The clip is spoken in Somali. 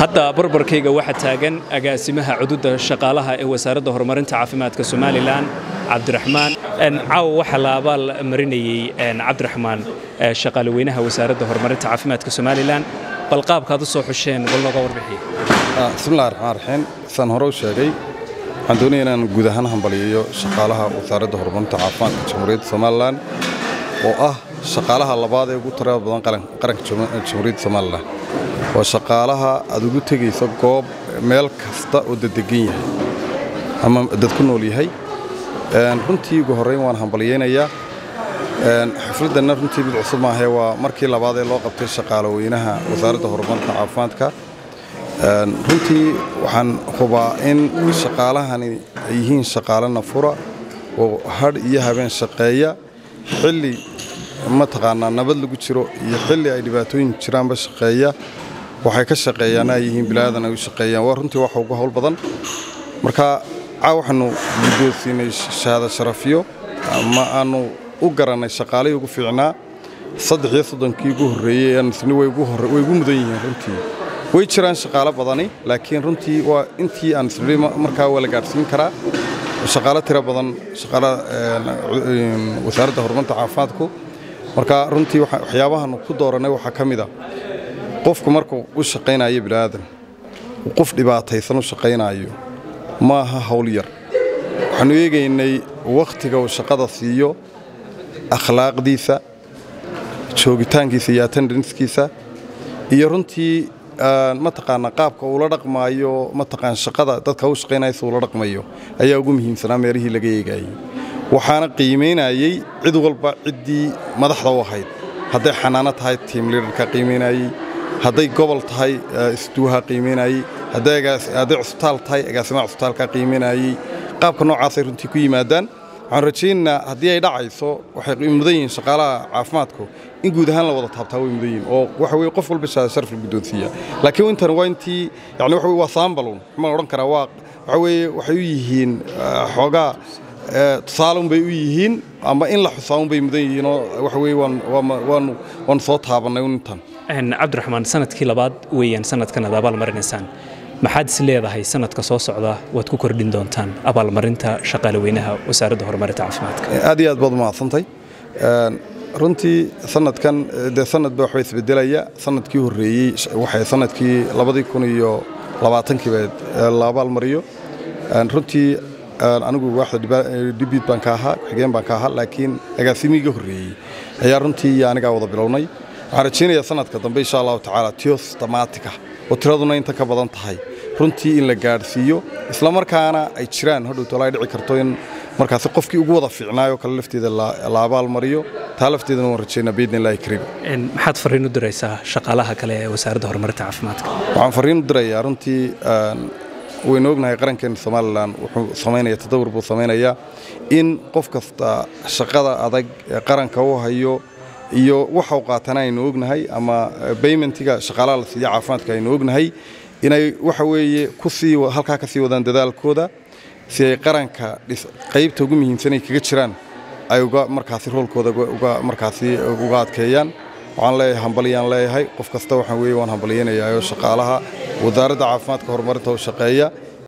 hadda barbarkayga waxaa taagan agaasimaha cududda shaqaalaha ee wasaaradda horumarinta caafimaadka somalilan cabdiraxmaan caawa waxaa la abaal marinayey cabdiraxmaan shaqaaleweynaha wasaaradda horumarinta caafimaadka somalilan bal qaabkaad u soo xusheen bal nooga warbixiya bismillahi raxmaan raxiim saan hore u sheegay waxaan doonaya inaan guud ahaan hambaliyeeyo shaqaalaha wasaaradda horumarinta caafimaadka jamhuuriyadda somalilan oo ah shaqaalaha labaad ee ugu tirada badan qaranka jamhuuriyadda somalilan waa shaqaalaha aad ugu tegayso goob meel kasta oo dadegan yahay ama dad ku nool yahay runtii ugu horrayn waan hambalyaynayaa xafladdanna runtii mid cusub maahee waa markii labaad ee loo qabtay shaqaaloweynaha wasaaradda horumarinta caafimaadka runtii waxaan hubaa in shaqaalahani ay yihiin shaqaale nafura oo hadh iyo habeen shaqeeya xilli mataqaanaa nabad lagu jiro iyo xilli ay dhibaatooyin jiraanba shaqeeya waxay ka shaqeeyaan ay yihiin bilaadan ay u shaqeeyaan waa runtii waxa ugu howl badan marka caa waxaanu guddoonsiinay shahaada sharafyo ama aanu u garannay shaqaalihii ugu fiicnaa saddex iyo soddonkii ugu horreeyey aansni way ugu mudan yihiin runtii way jiraan shaqaalo badani laakiin runtii waa intii aan isnidhi markaa waa la gaadhsiin karaa shaqaalo tiro badan shaqaala wasaaradda horumarinta caafimaadku marka runtii waxyaabahan ku doorannay waxaa ka mid a qofku markuu u shaqaynayo bilaadan qof dhibaataysan u shaqaynaayo ma aha hawl yar waxaannu eegaynay wakhtiga uu shaqada siiyo akhlaaqdiisa joogitaankiisa iyo attendanskiisa iyo runtii mataqaana qaabka uula dhaqmaayo mataqaan shaqada dadka u shaqaynaysa uula dhaqmayo ayaa ugu muhiimsanaa meelihii laga eegaayey waxaana qiimaynayey cid walba ciddii madaxda u ahayd hadday xanaano tahay tiim liidarka qiimaynayey hadday gobol tahay isduuha qiimaynayey hadday cusbitaal tahay agaasimaha cusbitaalka qiimaynayey qaabka noocaasay runtii ku yimaadaan waxaan rajaynaynaa haddii ay dhacayso waxay mudan yihiin shaqaalaha caafimaadku in guud ahaan la wada taabtaa way mudan yihiin oo waxa weye qof walba shahaada sharaf la guddoonsiiya laakiin intan waa intii yani waxa waa saambalun ma la odhan karaa waa waxa weeye waxay u yihiin xoogaa tusaalun bay u yihiin ama in la xusaun bay mudan yihiin oo waxa weye waanu soo taabannay intan cabdiraxmaan sanadkii labaad weeyaan sanadkan aad abaalmarinaysaan maxaad is leedahay sanadka soo socda waad ku kordhin doontaan abaalmarinta shaqaaleweynaha wasaaradda horumarinta caafimaadka aad iyo aad baad umahadsantahay runtii sanadkan dee sanad ba waxba isbedelaya sanadkii horreeyey waxay sanadkii labadii kun iyo labaatankiiba la abaalmariyo runtii anigu waaxda dibid baan ka ahaa xigeen baan ka ahaa laakiin agaasimiga horreeyey ayaa runtii iyo anigaa wada bilownay waxaan rajaynayaa sanadka dambe insha allahu tacaala tio systematica oo tiraduna inta ka badan tahay runtii in la gaadhsiiyo islamarkaana ay jiraan hodhowtoola ay dhici karto in markaasi qofkii ugu wada fiicnaayoo kale lafteeda la abaalmariyo taa lafteedana waan rajaynaa biidni illahi kariim maxaad farriin u diraysaa shaqaalaha kale ee wasaaradda horumarinta caafimaadka waxaan farriin u dirayaa runtii waynu ognahay qarankeena somalilan wuxuu samaynaya tadawur buu samaynayaa in qof kasta shaqada adag ee qaranka u hayo iyo waxa u qaatana aynu ognahay ama baymentiga shaqaalaha la siiya caafimaadka aynu ognahay inay waxa weeye kusii halkaa ka sii wadaan dadaalkooda si ay qaranka qaybta ugu muhiimsan ay kaga jiraan ay uga markaasi roolkooda uga markaasi uga adkeeyaan waxaan leeyahay hambalyaan leeyahay qof kasta waxaan weeye waan hambalyaynayaa oo shaqaalaha wasaaradda caafimaadka horumarinta u shaqeeya